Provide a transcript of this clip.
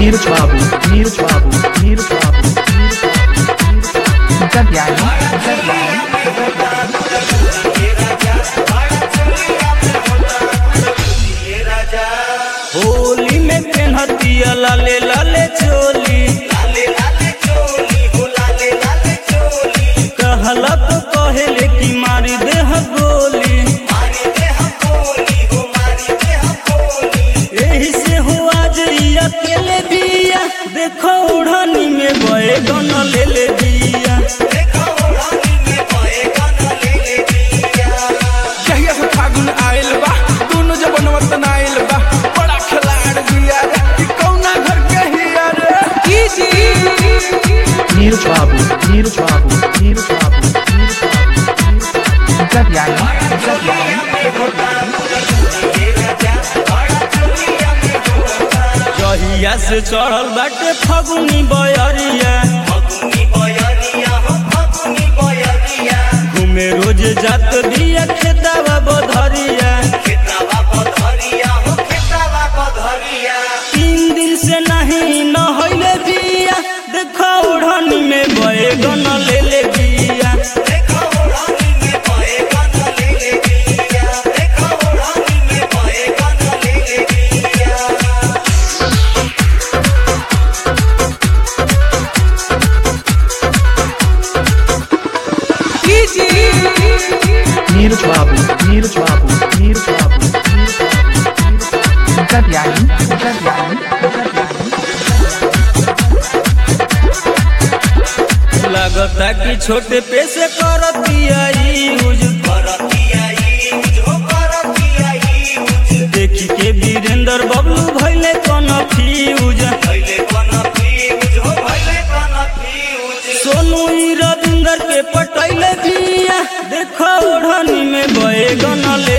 Neeraj Babu, Neeraj Babu, Neeraj Babu, Neeraj Babu. Gadyani, Gadyani. Holi में पेन्हतिया लाले लाले चोली कहला तो कहेले कि मारी देह गोली यही से हो आज ई अकेले बिया देखो उड़ानी में बए गन ले ले बिया कहिया से फागुन आइल बा दुनु जबन वतन आइल बा बड़ा खिलाड़ बिया रे कि कौना घर के हिया रे Neeraj Babu, Neeraj Babu, Neeraj Babu, Neeraj Babu. Gadyani, Gadyani. जहिया से चढ़ल बाटे फगुनी बयरिया घूमे रोज जात बिया खेतावा बधरिया तीन दिन से नहीं न होइले बिया देखो ओढ़नी में बए गन ले ले बिया Neeraj Babu, Neeraj Babu, Neeraj Babu, Neeraj Babu. Gadyani, Gadyani, Gadyani. लगता कि छोटे पे से करतिया यूज देखी के वीरेंद्र बबलू भैले कन फ्यूज सोनू ई रविंदर के पटैले बिया देखो ओढ़नी में बए गन ले